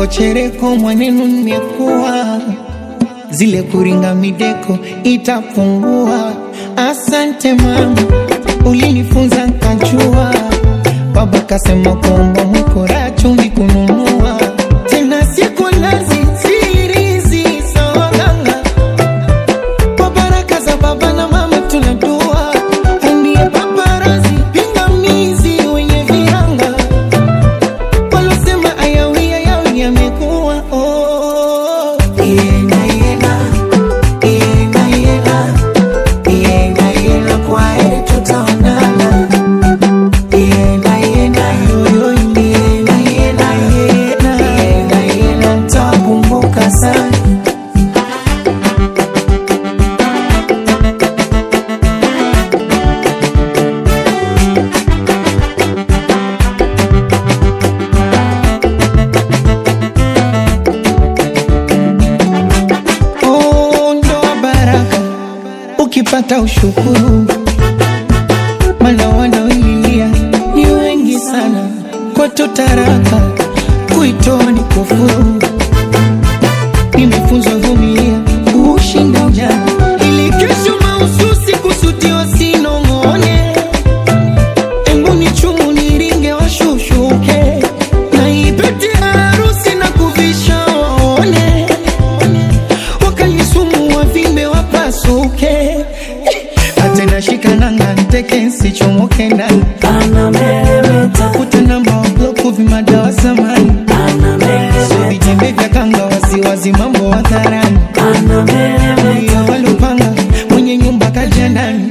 chereko chereko mwanenu nimekuwa zile kuringa mideko itapungua. Asante mama, ulinifunza nkajua. Baba kasema kuomba mwikora chumvi kununua tena siku nazi sirizi sawaganga kwa baraka za baba na mama tunadua ndiye paparazi pingamizi wenye viranga walosema ayawi ayawi yamekuwa oh. Yena, yena, yena, yena, yena, yena, kwa heri tutaonana. Yena, yena, yo, yo, yena, yena, yena, yena, yena, nitakumbuka sana Oh, ndoa baraka ukipata ushukuru, maana wanaoililia ni wengi sana. Kwetu taraka kuitoa ni kufuru. Nimefunzwa vumilia kushinda ujana, ili kesho mahususi kusudiwa sinong'one. Embu ni chumu niringe washushuke, na ipete harusi na kuvisha waone wakalisumu wavimbe wapasuke hata nashika nanga nteke nsichomoke ndani tafuta namba wabloku vimadawa samani so vijembe vya kanga wasiwazi mambo hadharani iyo walupanga mwenye nyumba kaja ndani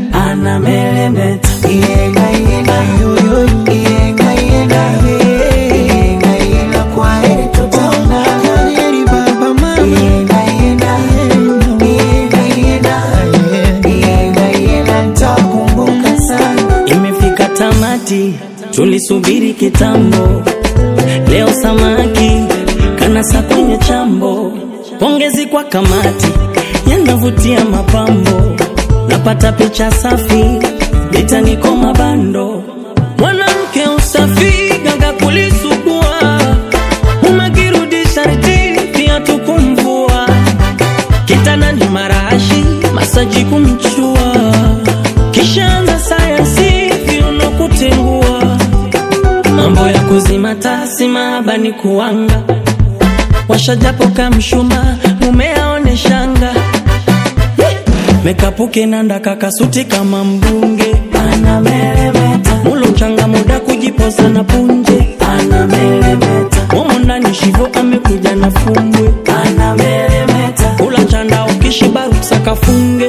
Yenga, yenga, yo, yo, yo. Yenga, yenga, ye. Yenga, yenga, kwa heri tutaonana. Kwa heri baba, mama. Yenga, yenga, yenga, yenga, yenga, yenga, nitakumbuka sana. Imefika tamati, tulisubiri kitambo. Leo samaki kanasa kwenye chambo. Pongezi kwa kamati, yanavutia mapambo. Napata picha safi, litaniko mabando. Mwanamke usafi, ganga kulisugua. Umekirudi sharti, pia tukumvua. Kitanda ni marashi, masaji kumchua. Kishaanza sayansi, viuno kutengua. Mambo ya kuzima tasi mahaba ni kuanga. Washajapo kamshuma, mume aone shanga. Mekapuke nanda kakasuti kama mbunge. Mulo changa muda kujiposa na punje. Momo ndani shivo amekuja na fumbwe. Kula chanda ukishiba ruksa kafunge.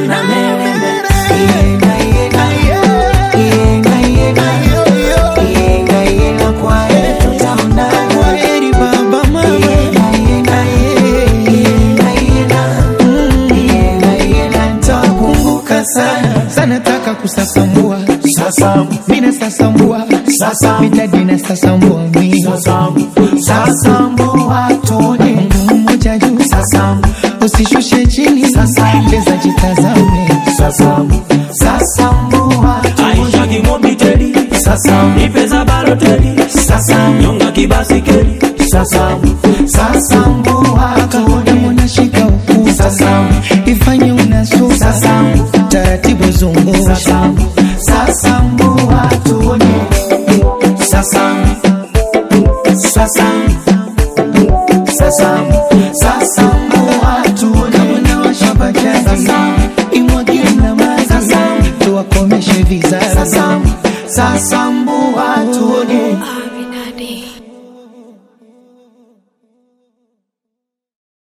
Yenga, yenga, yenga, yenga, yenga, yenga, kwa heri tutaonana. Kwa heri baba, mama. Yenga, yenga, yenga, yenga, yenga, yenga, nitakumbuka sana sana taka kusasambua Sasambu, mina sasambua Sasambu. mitadina sasambua mi sasambu, sasambu watone. Mungu mmoja juu Sasambu, usishushe chini Sasambu. cheza jitazame sasambu, sasambu watone. Aisha kimobiteli, Sasambu, ipeza baloteli, sasambu, nyonga kibasikeli. sasambu, sasambu watone. kama unashika ukuta Sasambu, ifanye unasuka Sasambu. taratibu zungusha sasambu, sasambu watone. Sasambu, sasambu, sasambu, sasambu watone. kama nawasha bajaji Sasambu. imwagie na maji Sasambu. tuwakomeshe vizazi Sasambu, sasambu